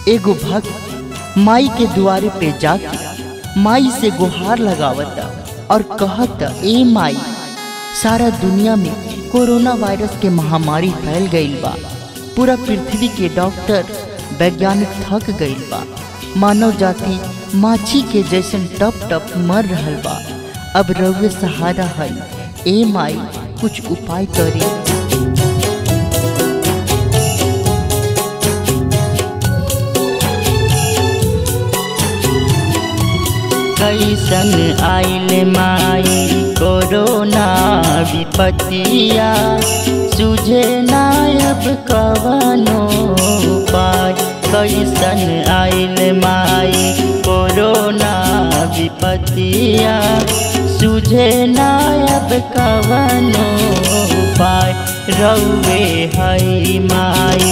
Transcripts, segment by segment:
एगो भक्त माई के दुआरे पे जाके माई से गुहार लगावता और कहता ए माई सारा दुनिया में कोरोना वायरस के महामारी फैल गईल बा पूरा पृथ्वी के डॉक्टर वैज्ञानिक थक गईल बा मानव जाति माछी के जैसन टप टप मर रहल बा अब रउए सहारा है ए माई कुछ उपाय करी कैसन आइल माई कोरोना विपतिया सुझे नायब कवनो उपाय कैसन आइल माई कोरोना विपतिया सुझे नायब कवनो उपाय रउवे हई माई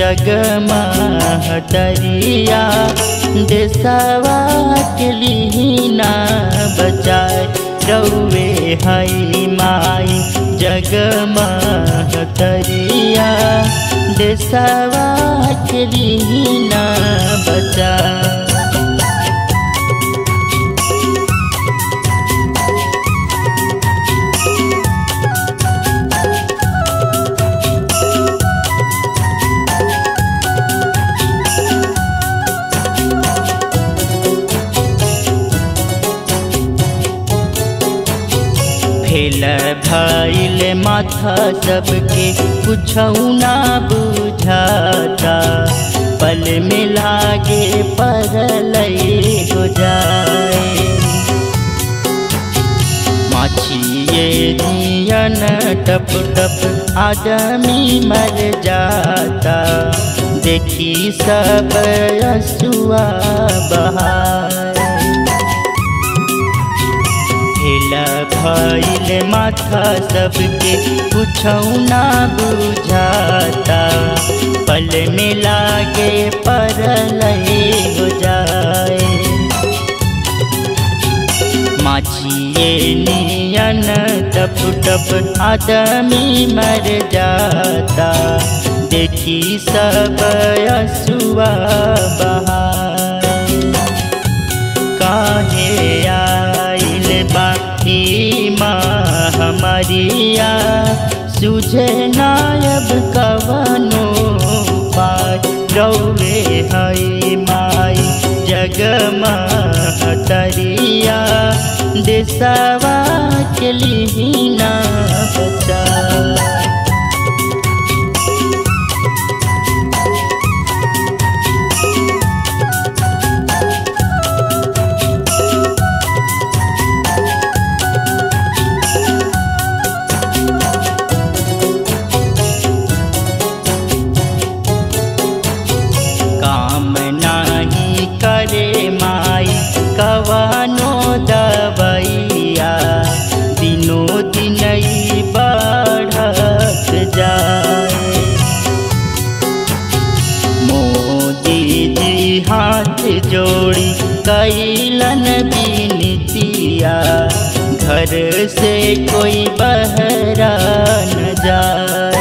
जगमहतरिया देसवा के लीना बचाए रउवे हई माई जगमहतरिया देसवा के लीना बचाए फेल भइल माथा सबके कुछ ना बुझाता पल में लागे परल हो जाए माछिए दियन टप टप आदमी मर जाता देखी सब असुआ बहार भेला भइल माथा सबके कुछौ ना बुझाता पल में लागे परल हो जाए माछिए नियन टप टप आदमी मर जाता देखी सब असुआ बहार काहे आइल बाकी हमारिया सुझे नायब कवनो पाय रौवे हई माई जगमहतरिया देसवा के लिहिना बचा काम नाही करे माई कवनो दबैया दिनो दिन बढ़त जाए मोदी जी हाथ जोड़ी कैलन बिनतिया घर से कोई बहरा न जाए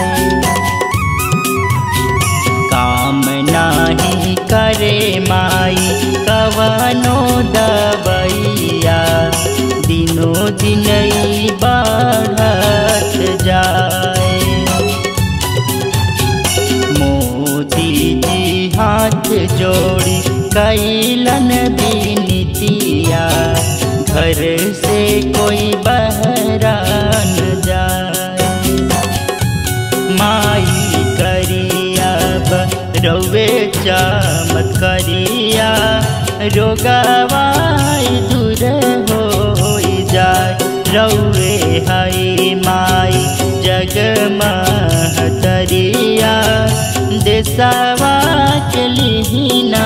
काम नाही करे माई कवनो दबैया दिनो दिन बढ़त जाए मोदी जी हाथ जोड़ी कैलन बिनतिया घर से कोई बहरा न जाए माई करिया रौवे चामत करिया रोगवाई दूर हो जाए रौवे हई माई जगमहतरिया देसवा के लिहिना